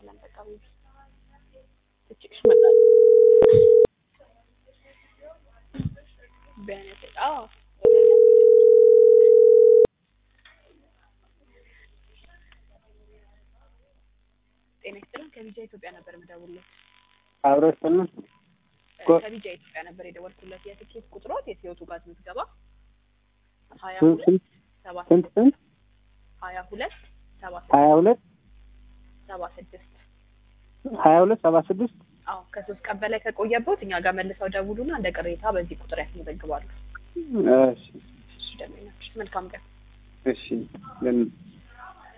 እናመሰግናለን። በቃ ቤቢ ትችሽ መጣል ቢያነስ አዎ ጤና ይስጥልን። ከቢጃ ኢትዮጵያ ነበር የምደውልለት። አብሮ ስጥልን ኮ- ከቢጃ ኢትዮጵያ ነበር የደወልኩለት። የትኬት ቁጥሮት የሲዮቱ ጋዝ ምዝገባ ሀያ ስንት ሁለት ሰባ ስንት ስድስት ስንት ሀያ ሁለት ሰባ ሀያ ሁለት ሰባ ስድስት ሀያ ሁለት ሰባ ስድስት አዎ ከሶስት ቀን በላይ ከቆየበት እኛ ጋር መልሰው ደውሉና እንደ ቅሬታ በዚህ ቁጥር ያስመዘግባሉ። እሺ እሺ ደመኞች መልካም ቀን። እሺ ለን-